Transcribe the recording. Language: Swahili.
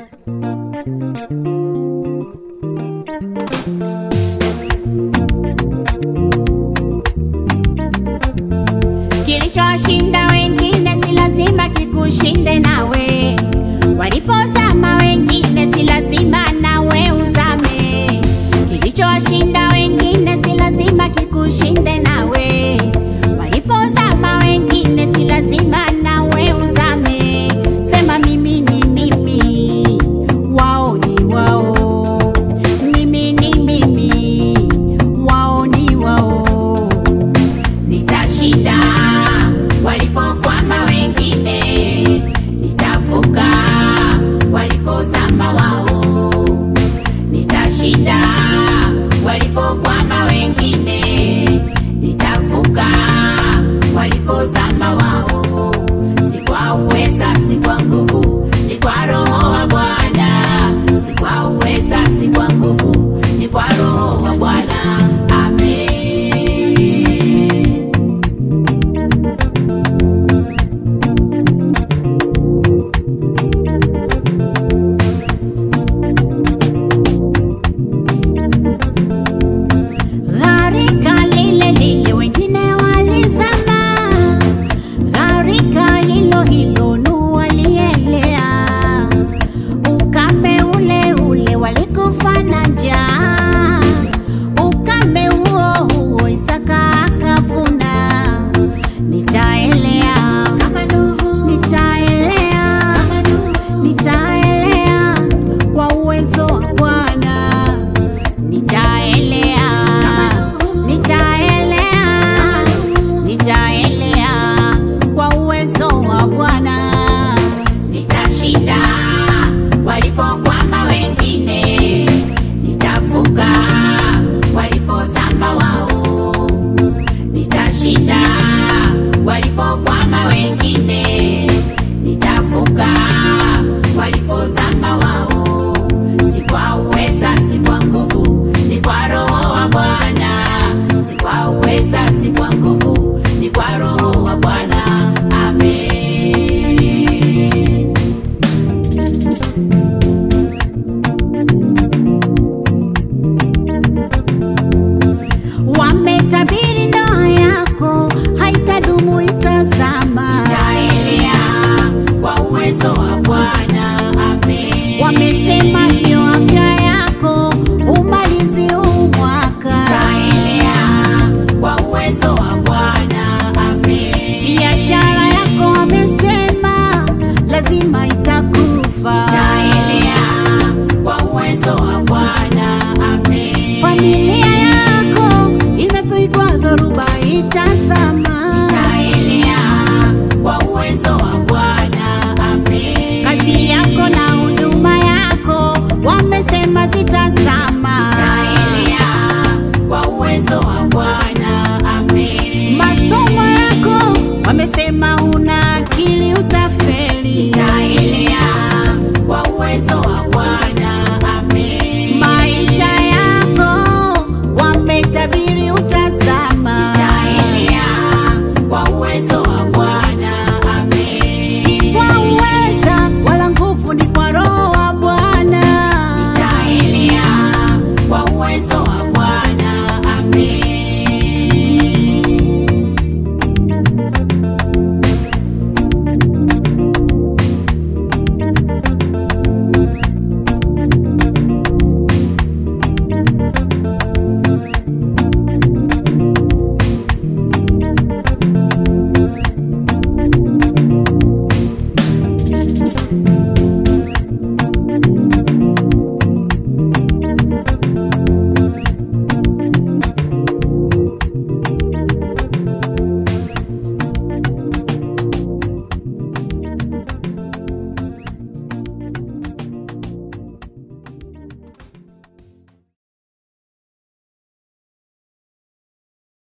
Kilichowashinda wengine si lazima kikushinde nawe. Walipozama wengine si lazima nawe uzame. Kilichowashinda wengine si lazima kikushinde nawe. Walipozama wengine si lazima nawe uzame. Sema mimi ni mimi, wao ni wao. Mimi ni mimi, wao ni wao. Nitashinda walipokwama wengine, nitavuka walipozama wao. Nitashinda walipokwama wengine, nitavuka walipozama wao. Si kwa uweza, si kwa nguvu, ni kwa Roho wa Bwana. Si kwa uweza, si kwa nguvu, ni kwa Roho wa Bwana. Amen. Gharika lile lile wengine walizama, gharika hilo hilo Nuhu alielea, ukame ule ule walikufa na njaa, ukame huo huo Isaka akavuna. Nitaelea kama Nuhu, nitaelea kama Nuhu, nitaelea kwa uwezo wa Bwana nitaelea nitaelea nitaelea kwa uwezo wa Bwana nitashinda walipokwama wengine nitavuka walipozama wao nitashinda walipokwama wengine nitavuka walipozama wao si kwa uweza si kwa nguvu ni kwa roho wa bwana si kwa uweza si kwa nguvu ni kwa roho wa bwana amen wametabiri ndoa yako haitadumu itazama itaelea kwa uwezo wa bwana amen wamesema hiyo afya yako umalizi huu mwaka itaelea kwa uwezo wa bwana amen biashara yako wamesema lazima itakufa itaelea kwa uwezo wa bwana amen familia yako imepigwa dhoruba ita